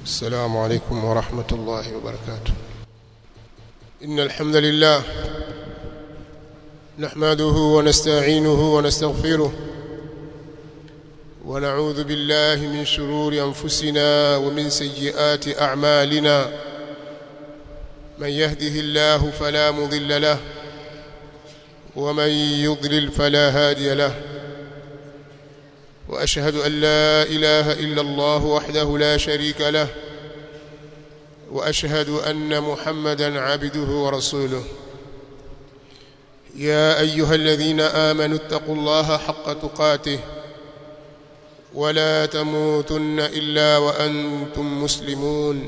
السلام عليكم ورحمة الله وبركاته إن الحمد لله نحمده ونستعينه ونستغفره ونعوذ بالله من شرور أنفسنا ومن سيئات أعمالنا من يهده الله فلا مضل له ومن يضلل فلا هادي له واشهد ان لا اله الا الله وحده لا شريك له واشهد ان محمدا عبده ورسوله يا ايها الذين امنوا اتقوا الله حق تقاته ولا تموتن الا وانتم مسلمون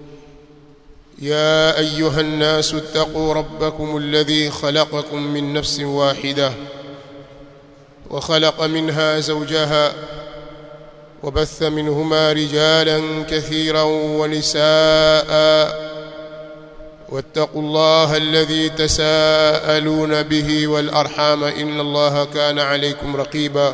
يا ايها الناس اتقوا ربكم الذي خلقكم من نفس واحده وخلق منها زوجها وبث منهما رجالا كثيرا ونساء واتقوا الله الذي تساءلون به والارحام ان الله كان عليكم رقيبا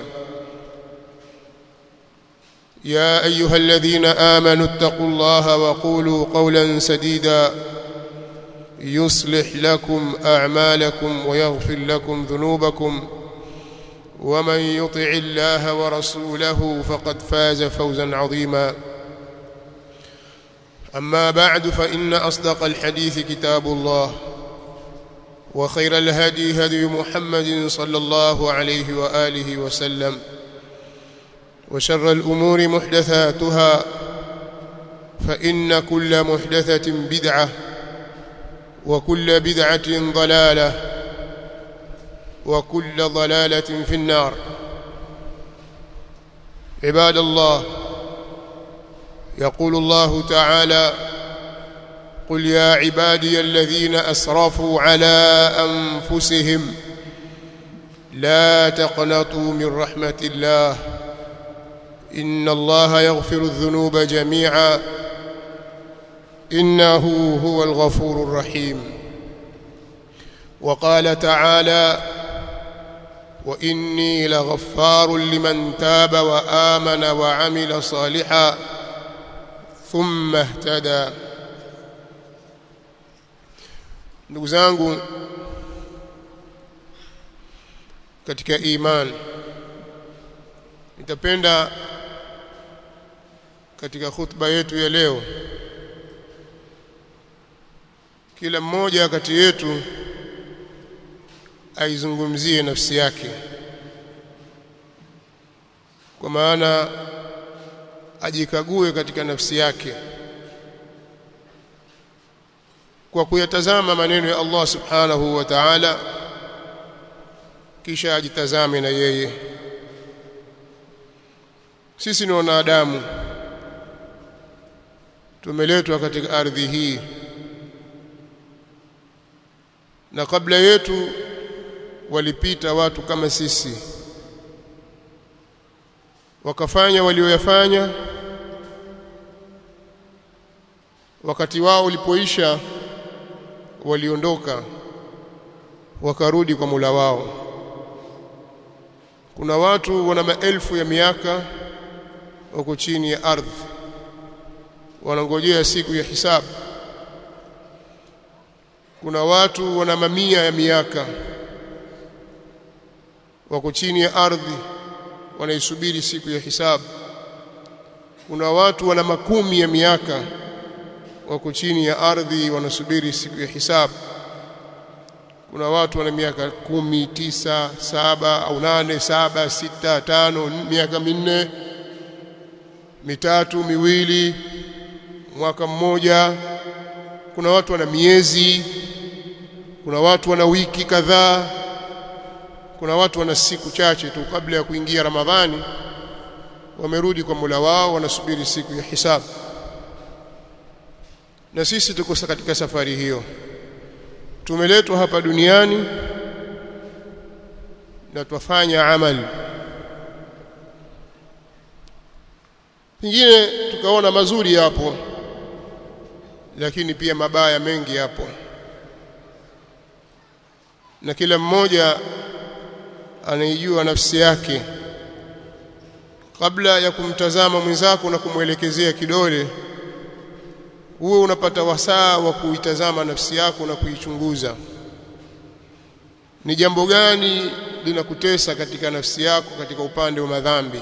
يا ايها الذين امنوا اتقوا الله وقولوا قولا سديدا يصلح لكم اعمالكم ويغفر لكم ذنوبكم ومن يطع الله ورسوله فقد فاز فوزا عظيما اما بعد فان اصدق الحديث كتاب الله وخير الهدي هدي محمد صلى الله عليه واله وسلم وشر الامور محدثاتها فان كل محدثه بدعه وكل بدعه ضلاله وكل ضلاله في النار عباد الله يقول الله تعالى قل يا عبادي الذين اسرفوا على انفسهم لا تقنطوا من رحمه الله ان الله يغفر الذنوب جميعا انه هو الغفور الرحيم وقال تعالى واني لغفار لمن تاب وامن وعمل صالحا ثم اهتدى ndugu zangu katika iman nitapenda katika khutba yetu ya leo kila mmoja kati yetu aizungumzie nafsi yake kwa maana ajikague katika nafsi yake kwa kuyatazama maneno ya Allah subhanahu wa ta'ala kisha ajitazame na yeye sisi ni wanadamu tumeletwa katika ardhi hii na kabla yetu walipita watu kama sisi wakafanya walioyafanya wakati wao ulipoisha waliondoka wakarudi kwa Mola wao kuna watu wana maelfu ya miaka wako chini ya ardhi wanangojea siku ya hisabu kuna watu wana mamia ya miaka wako chini ya ardhi wanaisubiri siku ya hisabu kuna watu wana makumi ya miaka wako chini ya ardhi wanasubiri siku ya hisabu kuna watu wana miaka kumi tisa saba au nane saba sita tano miaka minne mitatu miwili mwaka mmoja kuna watu wana miezi kuna watu wana wiki kadhaa kuna watu wana siku chache tu kabla ya kuingia Ramadhani wamerudi kwa Mola wao wanasubiri siku ya hisabu na sisi tuko katika safari hiyo tumeletwa hapa duniani na twafanya amali pengine tukaona mazuri yapo lakini pia mabaya mengi yapo na kila mmoja anaijua nafsi yake kabla ya kumtazama mwenzako na kumwelekezea kidole uwe unapata wasaa wa kuitazama nafsi yako na kuichunguza ni jambo gani linakutesa katika nafsi yako katika upande wa madhambi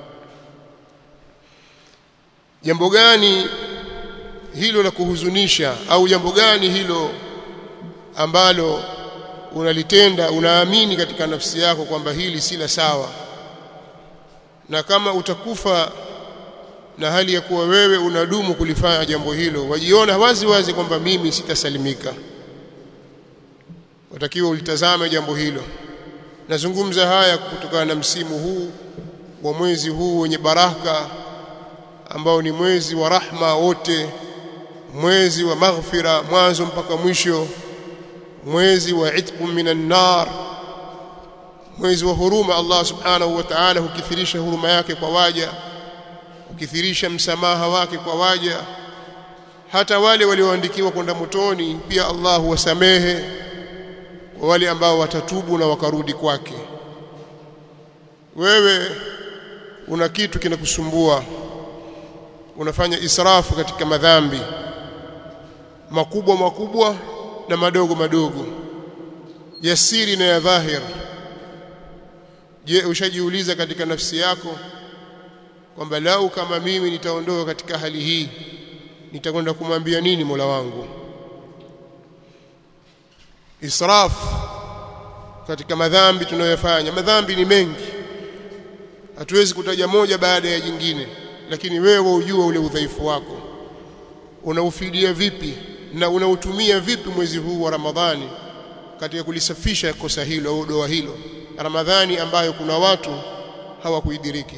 jambo gani hilo la kuhuzunisha au jambo gani hilo ambalo unalitenda unaamini katika nafsi yako kwamba hili si la sawa na kama utakufa na hali ya kuwa wewe unadumu kulifanya jambo hilo wajiona wazi wazi kwamba mimi sitasalimika watakiwa ulitazame jambo hilo nazungumza haya kutokana na msimu huu wa mwezi huu wenye baraka ambao ni mwezi wa rahma wote mwezi wa maghfira mwanzo mpaka mwisho mwezi wa itqu minan nar mwezi wa huruma Allah subhanahu wa ta'ala hukithirisha huruma yake kwa waja hukithirisha msamaha wake kwa waja hata wale walioandikiwa kwenda motoni pia Allah huwasamehe kwa wale ambao watatubu na wakarudi kwake wewe una kitu kinakusumbua unafanya israfu katika madhambi makubwa makubwa na madogo madogo ya siri na ya dhahir je ushajiuliza katika nafsi yako kwamba lau kama mimi nitaondoka katika hali hii nitakwenda kumwambia nini Mola wangu israf katika madhambi tunayofanya madhambi ni mengi hatuwezi kutaja moja baada ya jingine lakini wewe ujue ule udhaifu wako unaufidia vipi na unautumia vipi mwezi huu wa Ramadhani katika kulisafisha kosa hilo au doa hilo Ramadhani ambayo kuna watu hawakuidiriki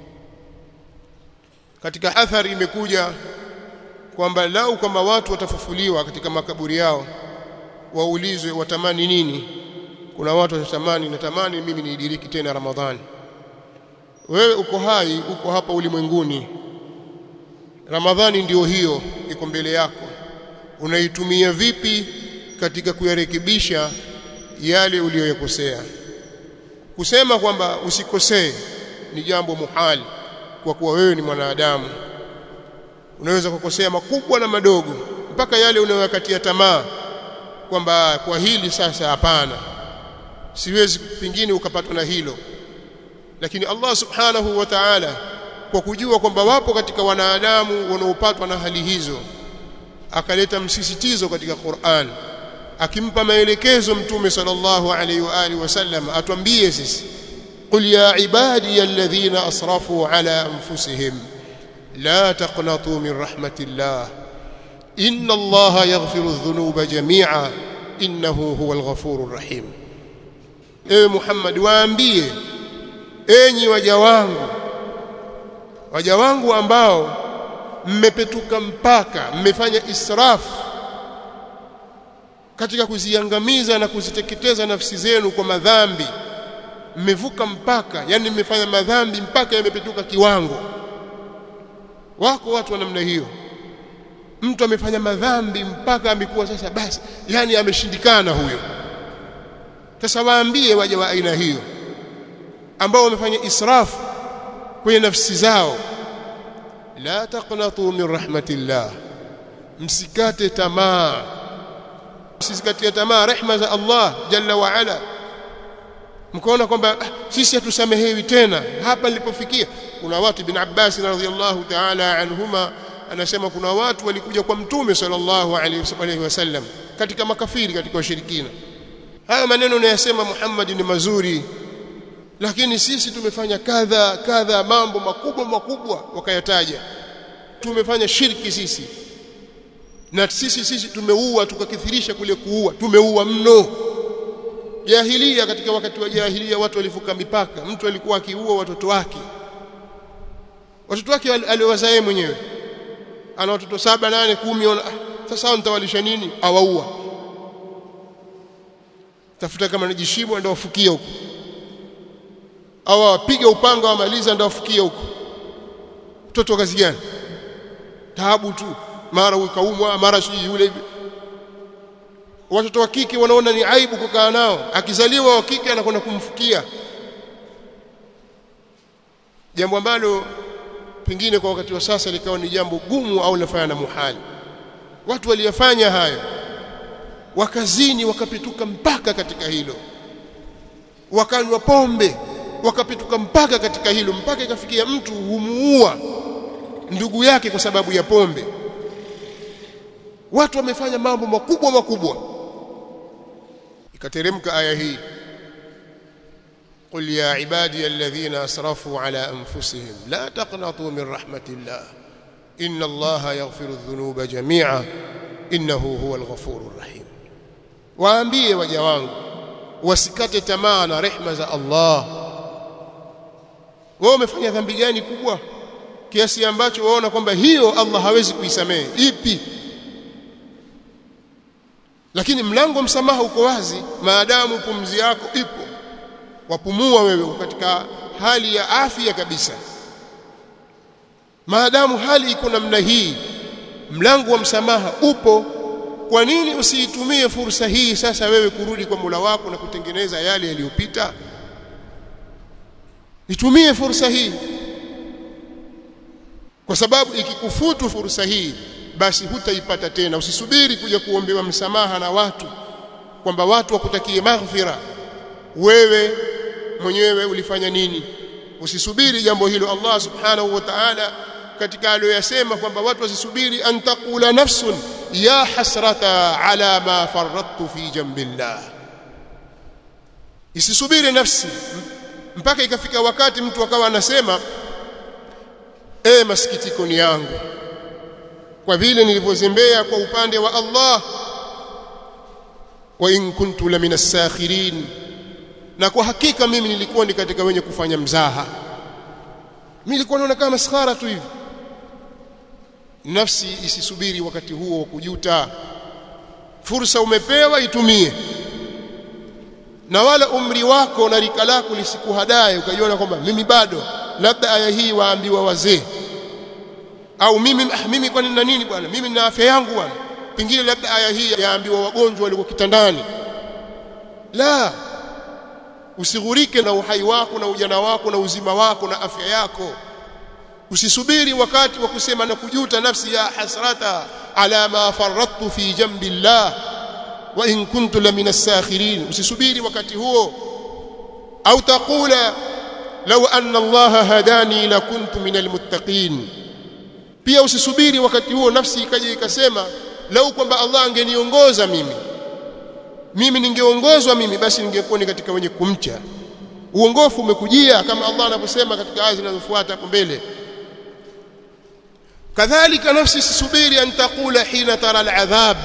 katika athari imekuja kwamba lau kama watu watafufuliwa katika makaburi yao waulizwe watamani nini kuna watu watatamani natamani mimi niidiriki tena Ramadhani wewe uko hai uko hapa ulimwenguni Ramadhani ndiyo hiyo iko mbele yako unaitumia vipi katika kuyarekebisha yale uliyoyakosea kusema kwamba usikosee ni jambo muhali kwa kuwa wewe ni mwanadamu unaweza kukosea makubwa na madogo mpaka yale unayoyakatia tamaa kwamba kwa hili sasa hapana siwezi pingine ukapatwa na hilo lakini Allah subhanahu wa ta'ala kwa kujua kwamba wapo katika wanadamu wanaopatwa na hali hizo akaleta msisitizo katika Qur'an akimpa maelekezo mtume sallallahu alaihi wa alihi wasallam atwambie sisi qul ya ibadi alladhina asrafu ala anfusihim la taqnatu min rahmatillah inna allaha yaghfiru adh-dhunuba jami'a innahu huwal ghafurur rahim ewe Muhammad waambie enyi waja wangu waja wangu ambao mmepetuka mpaka mmefanya israfu katika kuziangamiza na kuziteketeza nafsi zenu kwa madhambi mmevuka mpaka yani mmefanya madhambi mpaka yamepetuka kiwango wako watu wa namna hiyo mtu amefanya madhambi mpaka amekuwa sasa basi yani ameshindikana huyo sasa waambie waja wa aina hiyo ambao wamefanya israfu kwenye nafsi zao la taqnatu min rahmatillah msikate tamaa msikatie tamaa rehma za Allah jalla wa ala mkaona kwamba ah, sisi hatusamehewi tena hapa nilipofikia kuna watu ibn Abbas radhiyallahu ta'ala anhuma anasema kuna watu walikuja kwa mtume sallallahu alaihi wasallam katika makafiri katika washirikina haya maneno unayosema Muhammad ni mazuri lakini sisi tumefanya kadha kadha mambo makubwa makubwa wakayataja tumefanya shirki sisi na sisi sisi tumeua tukakithirisha kule kuua tumeua mno jahilia katika wakati wa jahilia watu walivuka mipaka mtu alikuwa akiua watoto wake watoto wake aliowazaa mwenyewe ana watoto saba nane kumi ona ah, sasa nitawalisha nini awaua tafuta kama ni jishimo ndio wafukie huko au apiga upanga wamaliza ndio wafukie huko mtoto kazi gani taabu tu mara ukaumwa mara sijui yule watoto wa kike wanaona ni aibu kukaa nao akizaliwa wa kike anakwenda kumfukia jambo ambalo pengine kwa wakati wa sasa likawa ni jambo gumu au linafanya na muhali watu waliyafanya hayo wakazini wakapituka mpaka katika hilo wakanywa pombe wakapituka mpaka katika hilo mpaka ikafikia mtu humuua ndugu yake kwa sababu ya pombe watu wamefanya mambo makubwa makubwa ikateremka aya hii قل يا عبادي الذين اسرفوا على انفسهم لا تقنطوا من رحمه الله ان الله يغفر الذنوب جميعا انه هو الغفور الرحيم waambie waja wangu wasikate tamaa na rehma za Allah wewe umefanya dhambi gani kubwa kiasi ambacho waona kwamba hiyo Allah hawezi kuisamehe ipi lakini mlango msamaha uko wazi maadamu pumzi yako ipo wapumua wewe katika hali ya afya kabisa maadamu hali iko namna hii mlango wa msamaha upo kwa nini usiitumie fursa hii sasa wewe kurudi kwa Mola wako na kutengeneza yale yaliyopita itumie fursa hii kwa sababu ikikufutu fursa hii basi hutaipata tena usisubiri kuja kuombewa msamaha na watu kwamba watu wakutakie maghfira wewe mwenyewe ulifanya nini usisubiri jambo hilo Allah subhanahu wa ta'ala katika aliyoyasema kwamba watu wasisubiri an taqula nafsun ya hasrata ala ma faradtu fi jambillah isisubiri nafsi mpaka ikafika wakati mtu akawa anasema eh masikitiko ni yangu kwa vile nilivyozembea kwa upande wa Allah wa in kuntu la minas sakhirin na kwa hakika mimi nilikuwa ni katika wenye kufanya mzaha mimi nilikuwa naona kama maskhara tu hivi nafsi isisubiri wakati huo wa kujuta fursa umepewa itumie na wala umri wako na rika lako lisikuhadae ukajiona kwamba mimi bado labda aya hii waambiwa wazee au mimi ah, mimi kwani nina nini bwana mimi nina afya yangu bwana pengine labda aya hii yaambiwa wagonjwa walio kitandani la usighurike na uhai wako na ujana wako na uzima wako na afya yako usisubiri wakati wa kusema na kujuta nafsi ya hasrata ala ma faradtu fi jambi llah wa in kuntu la min as-sakhirin usisubiri wakati huo au taqula law anna allaha hadani la kuntu min almuttaqin pia usisubiri wakati huo nafsi ikaja ikasema lau kwamba Allah angeniongoza mimi mimi ningeongozwa mimi basi ningekuwa ni katika wenye kumcha uongofu umekujia kama Allah anavyosema katika aya zinazofuata hapo mbele kadhalika nafsi isisubiri an taqula hina tara al'adhab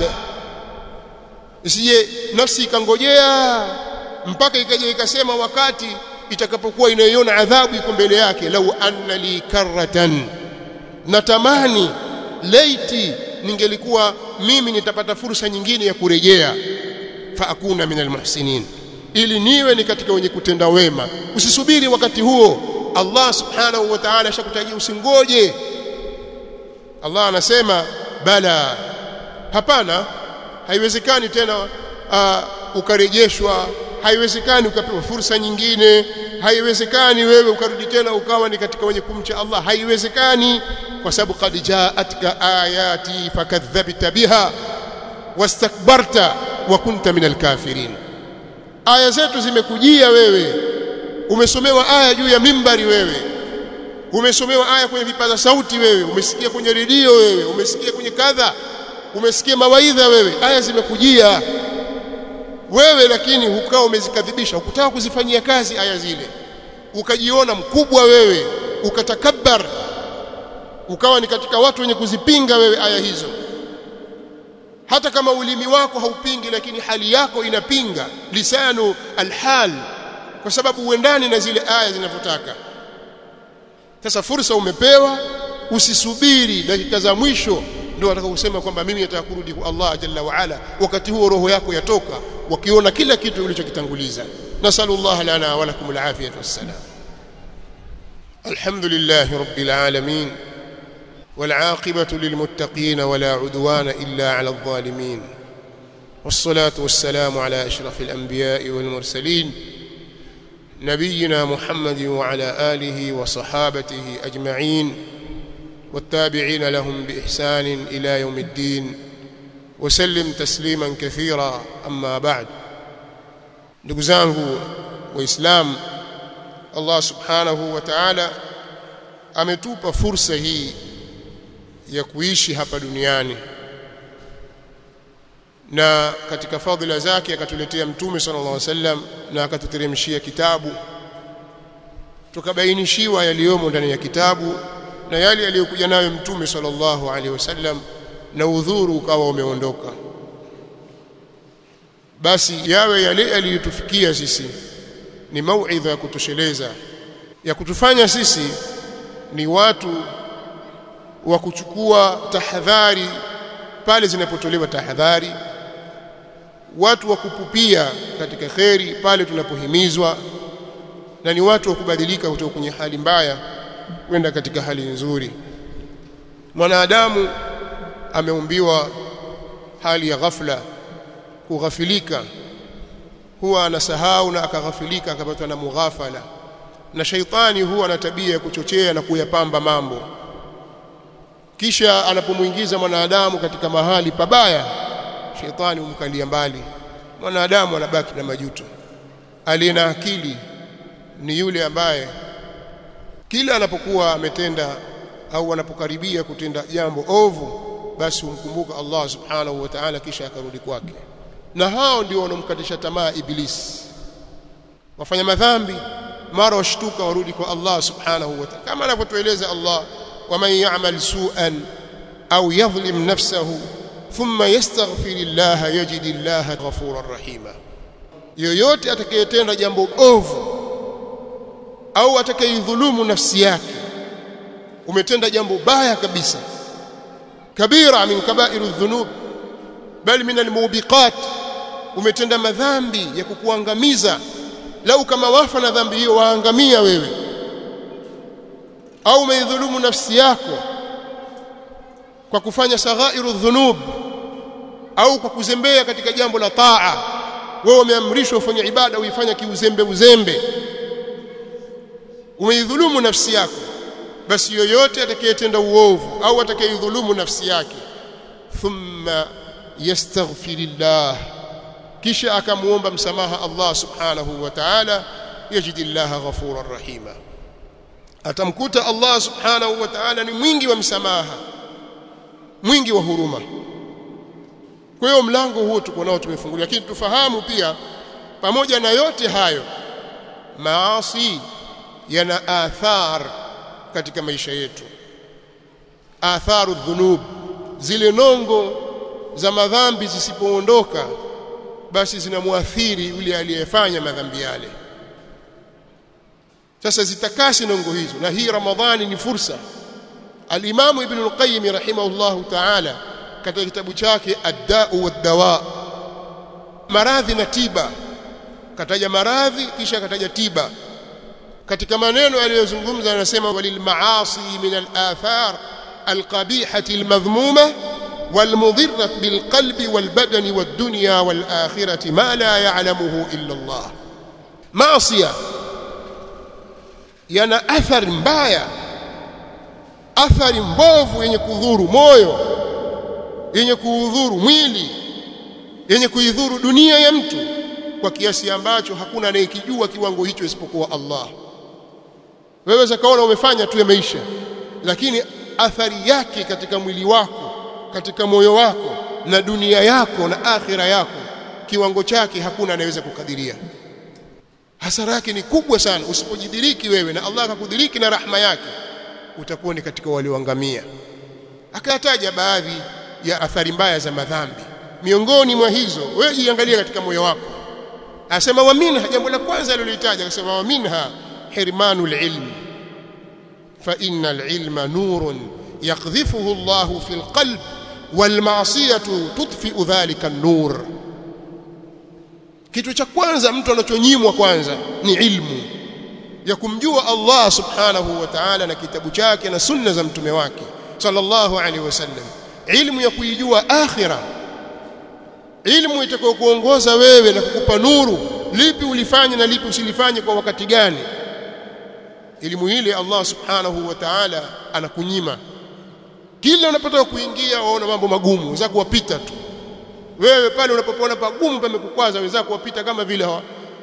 isije nafsi ikangojea mpaka ikaja ikasema wakati itakapokuwa inaiona adhabu iko mbele yake lau anna li karratan natamani laiti ningelikuwa mimi nitapata fursa nyingine ya kurejea fa akuna min almuhsinin ili niwe ni katika wenye kutenda wema usisubiri wakati huo Allah subhanahu wa ta'ala ashakutajia usingoje Allah anasema bala hapana haiwezekani tena uh, ukarejeshwa haiwezekani ukapewa fursa nyingine haiwezekani wewe ukarudi tena ukawa ni katika wenye kumcha Allah haiwezekani kwa sababu qad ja'atka ayati fakadhabta biha wastakbarta wa kunta minal kafirin aya zetu zimekujia wewe umesomewa aya juu ya mimbari wewe umesomewa aya kwenye vipaza sauti wewe umesikia kwenye redio wewe umesikia kwenye kadha umesikia mawaidha wewe aya zimekujia wewe lakini ukawa umezikadhibisha ukutaka kuzifanyia kazi aya zile ukajiona mkubwa wewe ukatakabbar ukawa ni katika watu wenye kuzipinga wewe aya hizo hata kama ulimi wako haupingi lakini hali yako inapinga lisanu alhal kwa sababu uendani na zile aya zinavyotaka sasa fursa umepewa usisubiri dakika za mwisho ndio wataka kusema kwamba mimi nataka kurudi kwa Allah jalla wa ala wakati huo roho yako yatoka wakiona kila kitu ulichokitanguliza nasallallahu lana wa lakum alafiyah wassalam alhamdulillah rabbil alamin والعاقبة للمتقين ولا عدوان إلا على الظالمين والصلاة والسلام على أشرف الأنبياء والمرسلين نبينا محمد وعلى آله وصحابته أجمعين والتابعين لهم بإحسان إلى يوم الدين وسلم تسليما كثيرا أما بعد ndugu zangu waislamu Allah subhanahu wa ta'ala ametupa fursa hii ya kuishi hapa duniani na katika fadhila zake akatuletea mtume sallallahu alaihi wasallam na akatuteremshia kitabu tukabainishiwa yaliyomo ndani ya kitabu na yale aliyokuja nayo mtume sallallahu alaihi wasallam na udhuru ukawa umeondoka basi yawe yale yaliyotufikia sisi ni mauidha ya kutosheleza ya kutufanya sisi ni watu wa kuchukua tahadhari pale zinapotolewa tahadhari watu wa kupupia katika kheri pale tunapohimizwa na ni watu wa kubadilika kutoka kwenye hali mbaya kwenda katika hali nzuri mwanadamu ameumbiwa hali ya ghafla kughafilika huwa anasahau na akaghafilika akapatwa na mughafala na shaitani huwa na tabia ya kuchochea na kuyapamba mambo kisha anapomuingiza mwanadamu katika mahali pabaya shaitani humkalia mbali mwanadamu anabaki na majuto aliye na akili ni yule ambaye kila anapokuwa ametenda au anapokaribia kutenda jambo ovu basi humkumbuka Allah subhanahu wa ta'ala kisha akarudi kwake na hao ndio wanomkatisha tamaa ibilisi wafanya madhambi mara washtuka warudi kwa Allah subhanahu wa ta'ala kama anavyotueleza Allah waman ya'mal su'an au yadhlim nafsahu thumma yastaghfirillaha yajidillaha ghafurar rahima yoyote atakayetenda jambo ovu au atakayedhulumu nafsi yake umetenda jambo baya kabisa kabira min kabairu dhunub bali min almubiqat umetenda madhambi ya kukuangamiza lau kama wafa na dhambi hiyo waangamia wewe au umeidhulumu nafsi yako kwa kufanya saghairu dhunub au kwa kuzembea katika jambo la taa wewe umeamrishwa ufanye ibada uifanye kiuzembe uzembe umeidhulumu nafsi yako basi yoyote atakayetenda uovu au atakayedhulumu nafsi yake thumma yastaghfirillah kisha akamuomba msamaha Allah subhanahu wa ta'ala yajidillaha ghafurar rahima atamkuta Allah subhanahu wa ta'ala ni mwingi wa msamaha mwingi wa huruma kwa hiyo mlango huo tuko nao tumefungulia lakini tufahamu pia pamoja na yote hayo maasi yana athar katika maisha yetu atharu dhunub zile nongo za madhambi zisipoondoka basi zinamwathiri yule aliyefanya madhambi yale sasa zitakasi nongo hizo na hii ramadhani ni fursa al-Imam Ibn al-Qayyim rahimahullahu ta'ala katika kitabu chake ad-da'u wad-dawa maradhi na tiba kataja maradhi kisha kataja tiba katika maneno aliyozungumza anasema walil maasi min al-athar al-qabihati al-madhmuma والمضرة بالقلب والبدن والدنيا والآخرة ما لا يعلمه إلا الله معصية yana athari mbaya athari mbovu yenye kudhuru moyo yenye kuudhuru mwili yenye kuidhuru dunia ya mtu kwa kiasi ambacho hakuna anayekijua kiwango hicho isipokuwa Allah wewe zakaona umefanya tu ya maisha lakini athari yake katika mwili wako katika moyo wako na dunia yako na akhira yako kiwango chake hakuna anayeweza kukadiria hasara yake ni kubwa sana usipojidiriki wewe na Allah akakudiriki na rahma yake utakuwa ni katika walioangamia akataja baadhi ya athari mbaya za madhambi miongoni mwa hizo wewe jiangalie katika moyo wako asema wa minha jambo la kwanza alilolitaja akasema wa minha hirmanul ilm fa innal ilma nurun yaqdhifuhu Allahu fil qalb wal ma'siyatu tudfi'u dhalika an-nur kitu cha kwanza mtu anachonyimwa kwanza ni ilmu ya kumjua Allah subhanahu wa ta'ala na kitabu chake na sunna za mtume wake sallallahu alaihi wasallam ilmu ya kuijua akhira ilmu itakayokuongoza wewe na kukupa nuru lipi ulifanye na lipi usilifanye kwa wakati gani elimu ile Allah subhanahu wa ta'ala anakunyima kila unapotaka kuingia waona mambo magumu za kuwapita tu wewe pale unapopoona pagumu pamekukwaza wenzako wapita kama vile hawa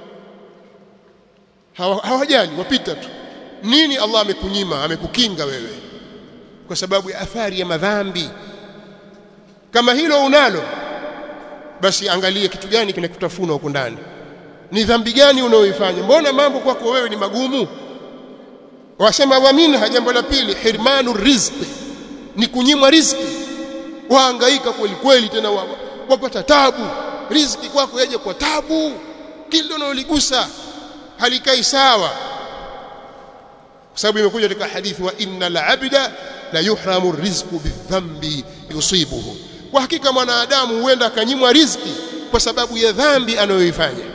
hawajali wapita tu nini Allah amekunyima amekukinga wewe kwa sababu ya athari ya madhambi kama hilo unalo basi angalia kitu gani kinakutafuna huko ndani ni dhambi gani unaoifanya mbona mambo kwako wewe ni magumu wasema wa minha jambo la pili hirmanu rizqi ni kunyimwa riziki wahangaika kweli kweli tena wapata tabu riziki kwako yaje kwa tabu kile unaloligusa halikai sawa kwa sababu imekuja katika hadithi wa innal abda la yuhramu rizqu bidhambi yusibuhu kwa hakika mwanadamu huenda akanyimwa riziki kwa sababu ya dhambi anayoifanya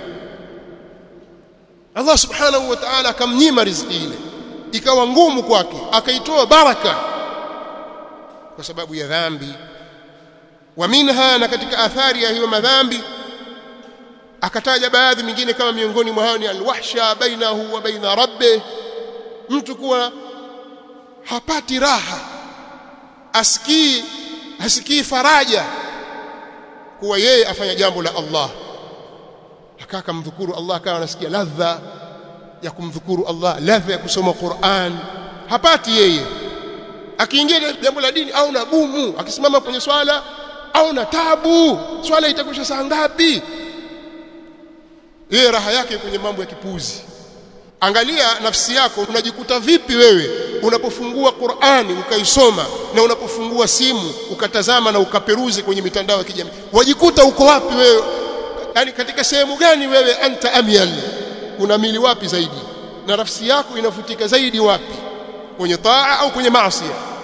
Allah subhanahu wa ta'ala akamnyima riziki ile ikawa ngumu kwake akaitoa baraka kwa sababu ya dhambi wa minha na katika athari ya hiyo madhambi akataja baadhi mingine kama miongoni mwa hao ni alwahsha bainahu wa baina rabbi mtu kuwa hapati raha asikii hasikii faraja kuwa yeye afanya jambo la Allah akaa kumdhukuru Allah akawa anasikia ladha ya kumdhukuru Allah ladha ya kusoma Qur'an hapati yeye akiingia jambo la dini au na gumu akisimama kwenye swala au na tabu swala itakwisha saa ngapi yeye raha yake kwenye mambo ya kipuzi angalia nafsi yako unajikuta vipi wewe unapofungua Qur'ani ukaisoma na unapofungua simu ukatazama na ukaperuzi kwenye mitandao ya kijamii wajikuta uko wapi wewe yani katika sehemu gani wewe anta amyal unamili wapi zaidi na nafsi yako inafutika zaidi wapi kwenye taa au kwenye maasi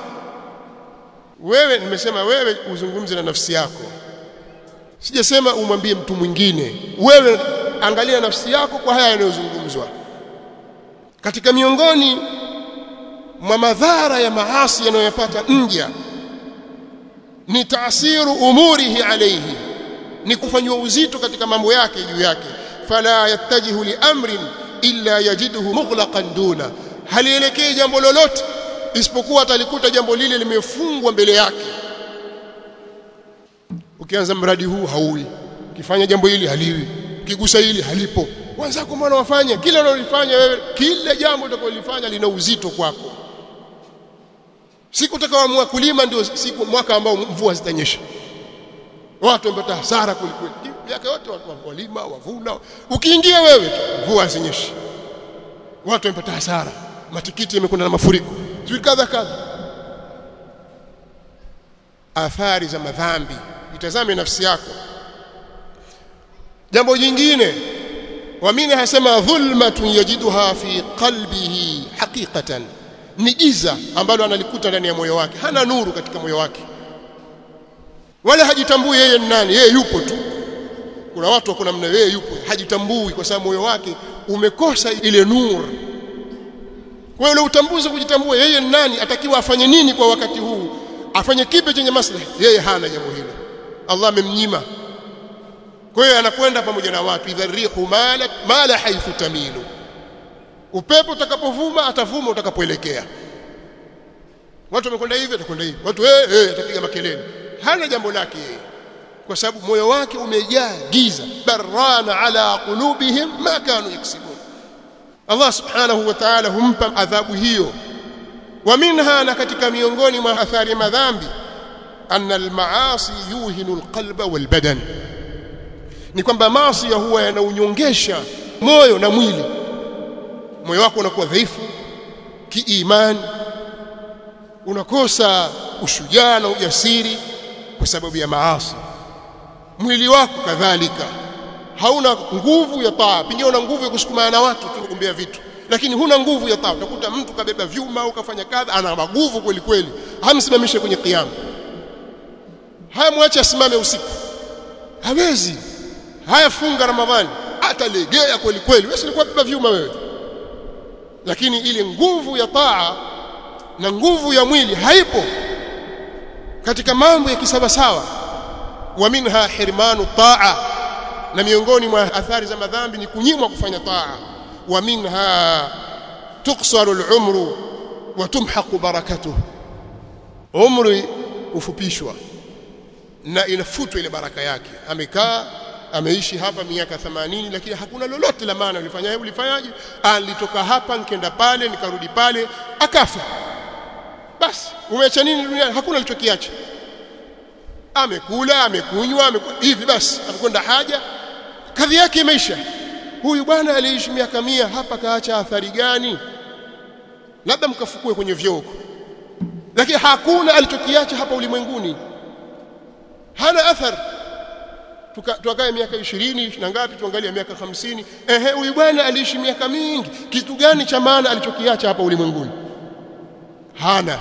wewe nimesema wewe uzungumze na nafsi yako sijasema umwambie mtu mwingine wewe angalia nafsi yako kwa haya yanayozungumzwa katika miongoni mwa madhara ya maasi yanayopata mja ni taasiru umurihi alayhi ni kufanywa uzito katika mambo yake juu yake fala yattajihu li amrin illa yajiduhu mughlaqan duna halielekei jambo lolote isipokuwa atalikuta jambo lile limefungwa mbele yake ukianza mradi huu hauwi ukifanya jambo hili haliwi ukigusa hili halipo wenzako mbona wafanya kila unalofanya wewe kila jambo utakalolifanya lina uzito kwako siku utakaoamua kulima ndio siku mwaka ambao mvua zitanyesha watu wamepata hasara kulikweli miaka yote watu walima wavuna ukiingia wewe mvua hazinyeshi watu wamepata hasara matikiti yamekwenda na mafuriko sio kadha kadha athari za madhambi itazame nafsi yako jambo jingine wamini hasema dhulmatun yajiduha fi qalbihi haqiqatan ni giza ambalo analikuta ndani ya moyo wake hana nuru katika moyo wake wala hajitambui yeye ni nani yeye yupo tu kuna watu wako namna yeye yupo hajitambui kwa sababu moyo wake umekosa ile nuru kwa hiyo utambuzi kujitambua yeye ni nani atakiwa afanye nini kwa wakati huu afanye kipi chenye maslahi yeye hana jambo hilo Allah amemnyima kwa hiyo anakwenda pamoja na watu idharihu mala mala haithu tamilu upepo utakapovuma atavuma utakapoelekea watu wamekwenda hivi atakwenda hivi watu eh eh atapiga makelele hana jambo lake yeye kwa sababu moyo wake umejaa giza barana ala qulubihim ma kanu yaksibun Allah subhanahu wa ta'ala humpa adhabu hiyo wa minha na katika miongoni mwa athari ya madhambi anna almaasi yuhinu alqalba walbadan ni kwamba maasi huwa yanaunyongesha moyo na mwili moyo wako unakuwa dhaifu kiimani unakosa ushujaa na ujasiri kwa sababu ya maasi mwili wako kadhalika hauna nguvu ya taa pengine una nguvu ya kusukumana na watu tu kugombea vitu lakini huna nguvu ya taa utakuta mtu kabeba vyuma au kafanya kadha ana maguvu kweli kweli hamsimamishe kwenye kiyama haya mwache asimame usiku hawezi haya funga ramadhani atalegea kweli kweli wewe ulikuwa beba vyuma wewe lakini ile nguvu ya taa na nguvu ya mwili haipo katika mambo ya kisawasawa wa minha hirmanu taa na miongoni mwa athari za madhambi ni kunyimwa kufanya taa wa minha tuksaru al-umru wa tumhaqu barakatuhu umri ufupishwa na inafutwa ile baraka yake amekaa ameishi hapa miaka 80 lakini hakuna lolote la maana ulifanya ulifanyaje alitoka hapa nikaenda pale nikarudi pale akafa basi umeacha nini duniani hakuna alichokiacha amekula amekunywa ameku... hivi basi amekwenda haja kadhi yake imeisha huyu bwana aliishi miaka mia hapa kaacha athari gani labda mkafukue kwenye vyoo huko lakini hakuna alichokiacha hapa ulimwenguni hana athari tukae miaka 20 na ngapi tuangalie miaka 50 ehe huyu bwana aliishi miaka mingi kitu gani cha maana alichokiacha hapa ulimwenguni hana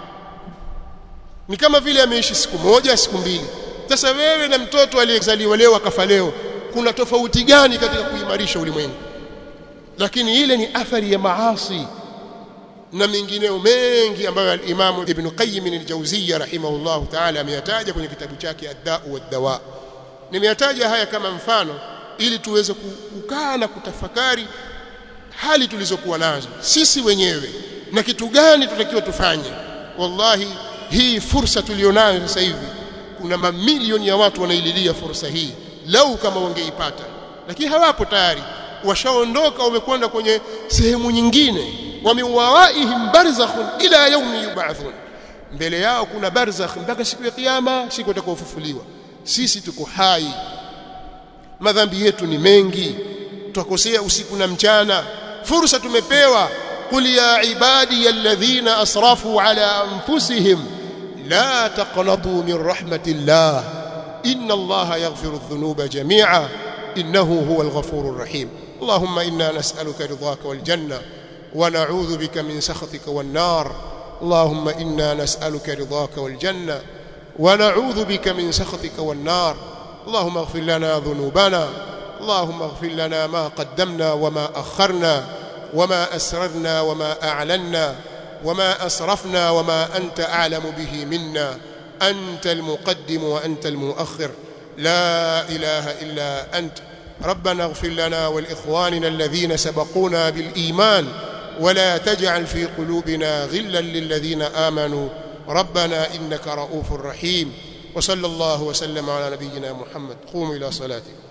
ni kama vile ameishi siku moja siku mbili sasa wewe na mtoto aliyezaliwa leo akafa leo kuna tofauti gani katika kuimarisha ulimwengu lakini ile ni athari ya maasi na mengineo mengi ambayo al-Imam Ibn Qayyim al-Jawziyya rahimahullah ta'ala ameyataja kwenye kitabu chake Ad-Da'u wad-Dawa nimeyataja haya kama mfano ili tuweze kukaa na kutafakari hali tulizokuwa nazo sisi wenyewe na kitu gani tutakiwa tufanye wallahi hii fursa tulionayo sasa hivi kuna mamilioni ya watu wanaililia fursa hii lau kama wangeipata lakini hawapo tayari washaondoka wamekwenda kwenye sehemu nyingine wa miwawaihim barzakhun ila yaumi yub'athun mbele yao kuna barzakh mpaka siku ya kiyama siku itakayofufuliwa sisi tuko hai madhambi yetu ni mengi tukosea usiku na mchana fursa tumepewa qul ya ibadi alladhina asrafu ala anfusihim la taqnatu min rahmatillah inna allaha yaghfiru adh-dhunuba jami'a innahu huwal ghafurur rahim اللهم إنا نسألك رضاك والجنة ونعوذ بك من سخطك والنار اللهم إنا نسألك رضاك والجنة ونعوذ بك من سخطك والنار اللهم اغفر لنا ذنوبنا اللهم اغفر لنا ما قدمنا وما أخرنا وما أسررنا وما أعلنا وما أسرفنا وما أنت أعلم به منا أنت المقدم وأنت المؤخر لا إله إلا أنت ربنا اغفر لنا ولإخواننا الذين سبقونا بالإيمان ولا تجعل في قلوبنا غلا للذين آمنوا ربنا إنك رؤوف رحيم وصلى الله وسلم على نبينا محمد قوموا إلى صلاتكم